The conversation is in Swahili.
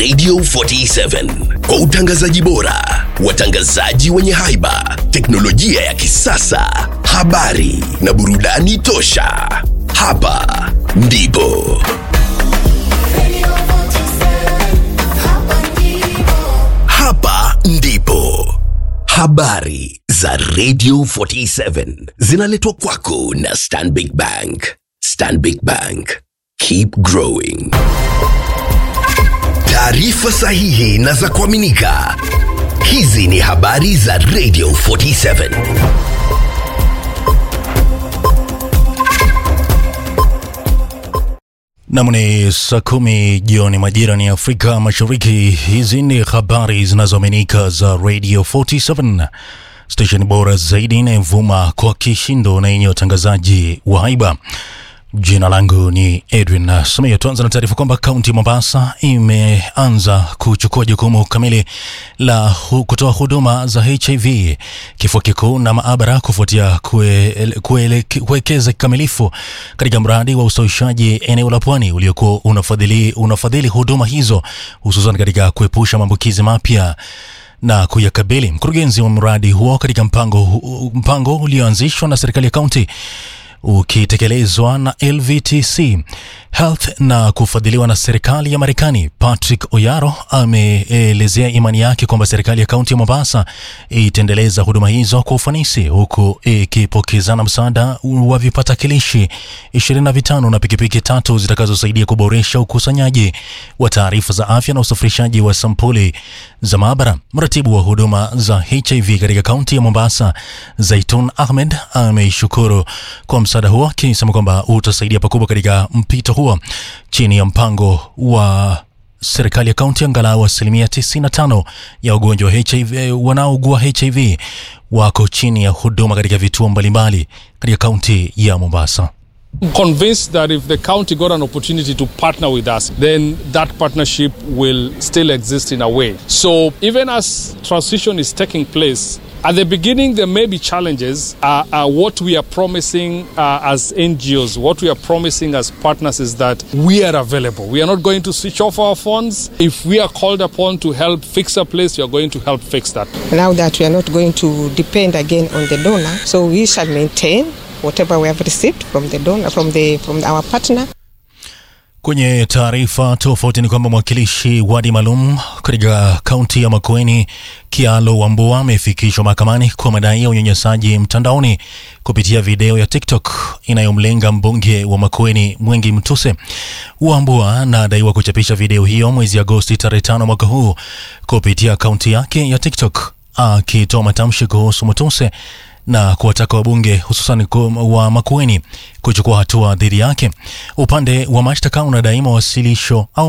Radio 47 kwa utangazaji bora, watangazaji wenye haiba, teknolojia ya kisasa, habari na burudani tosha. Hapa ndipo hapa ndipo habari za Radio 47 zinaletwa kwako na Stanbic Bank. Stanbic Bank, keep growing. Taarifa sahihi na za kuaminika. Hizi ni habari za Radio 47. Nam ni saa kumi jioni majira ni Afrika Mashariki. Hizi ni habari zinazoaminika za Radio 47 station bora zaidi inayovuma kwa kishindo na yenye watangazaji wa haiba. Jina langu ni Edwin Sumia. Tuanza na taarifa kwamba kaunti ya Mombasa imeanza kuchukua jukumu kamili la hu, kutoa huduma za HIV, kifua kikuu na maabara kufuatia kuele- kuele- kuwekeza kikamilifu katika mradi wa ustawishaji eneo la pwani uliokuwa unafadhili, unafadhili huduma hizo hususan katika kuepusha maambukizi mapya na kuyakabili. Mkurugenzi wa mradi huo katika mpango, hu- mpango ulioanzishwa na serikali ya kaunti ukitekelezwa na LVTC Health na kufadhiliwa na serikali ya Marekani. Patrick Oyaro ameelezea imani yake kwamba serikali ya kaunti ya Mombasa itaendeleza huduma hizo kwa ufanisi huku ikipokezana msaada wa vipatakilishi 25 na pikipiki tatu zitakazosaidia kuboresha ukusanyaji wa taarifa za afya na usafirishaji wa sampuli za maabara. Mratibu wa huduma za HIV katika kaunti ya Mombasa, Zaitun Ahmed, ameishukuru kwa msaada huo akisema kwamba utasaidia pakubwa katika mpito huo chini ya mpango wa serikali ya kaunti. Angalau asilimia 95 ya wagonjwa wa HIV wanaougua HIV wako chini ya huduma katika vituo mbalimbali katika kaunti ya Mombasa. convinced that if the county got an opportunity to partner with us, then that partnership will still exist in a way. So even as transition is taking place, at the beginning there may be challenges. Uh, uh, what we are promising uh, as NGOs, what we are promising as partners is that we are available. We are not going to switch off our phones. If we are called upon to help fix a place, we are going to help fix that. Now that we are not going to depend again on the donor, so we shall maintain whatever we have received from the donor, from the from our partner. Kwenye taarifa tofauti ni kwamba mwakilishi wadi maalum katika kaunti ya Makueni Kialo Wambua amefikishwa mahakamani kwa madai ya unyanyasaji mtandaoni kupitia video ya TikTok inayomlenga mbunge wa Makueni Mwengi Mtuse. Wambua anadaiwa kuchapisha video hiyo mwezi Agosti tarehe tano mwaka huu kupitia akaunti yake ya TikTok akitoa matamshi kuhusu Mtuse na kuwataka wabunge hususan ku- wa Makueni kuchukua hatua dhidi yake. Upande wa mashtaka unadai mawasilisho au